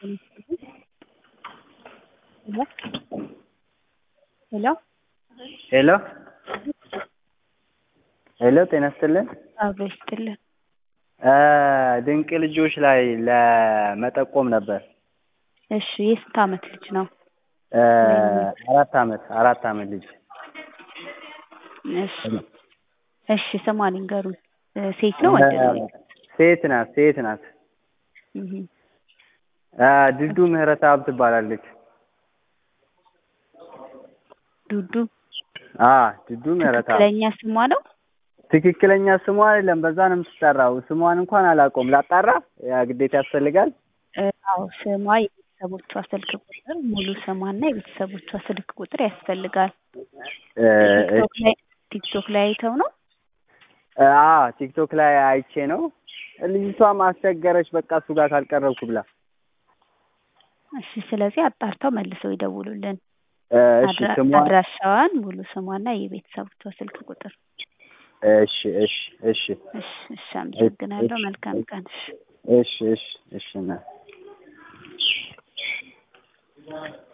ሄሎ ሄሎ ሄሎ ጤና ይስጥልን። አብሮ ይስጥልን። ድንቅ ልጆች ላይ ለመጠቆም ነበር። እሺ የስንት ዓመት ልጅ ነው? አራት ዓመት አራት ዓመት ልጅ እሺ እሺ ስሟን ይንገሩን። ሴት ነው ወንድ ነው? ሴት ናት ሴት ናት። እህ ድዱ ምህረተአብ ትባላለች። ዱዱ አ ድዱ ምህረተአብ ትክክለኛ ስሟ ነው? ትክክለኛ ስሟ አይደለም፣ በዛ ነው የምትጠራው። ስሟን እንኳን አላውቀውም። ላጣራ ያ ግዴታ ያስፈልጋል። አዎ ስሟ፣ የቤተሰቦቿ ስልክ ቁጥር፣ ሙሉ ስሟና የቤተሰቦቿ ስልክ ቁጥር ያስፈልጋል። ቲክቶክ ላይ ቲክቶክ ላይ አይተው ነው? አ ቲክቶክ ላይ አይቼ ነው። ልጅቷም አስቸገረች፣ በቃ እሱ ጋር ካልቀረብኩ ብላ። እሺ ስለዚህ አጣርተው መልሰው ይደውሉልን። እሺ ስሟ አድራሻዋን፣ ሙሉ ስሟና የቤተሰቦቿ ስልክ ቁጥር። እሺ እሺ እሺ እሺ እሺ አመሰግናለሁ። መልካም ቀን። እሺ እሺ እሺ እሺ እና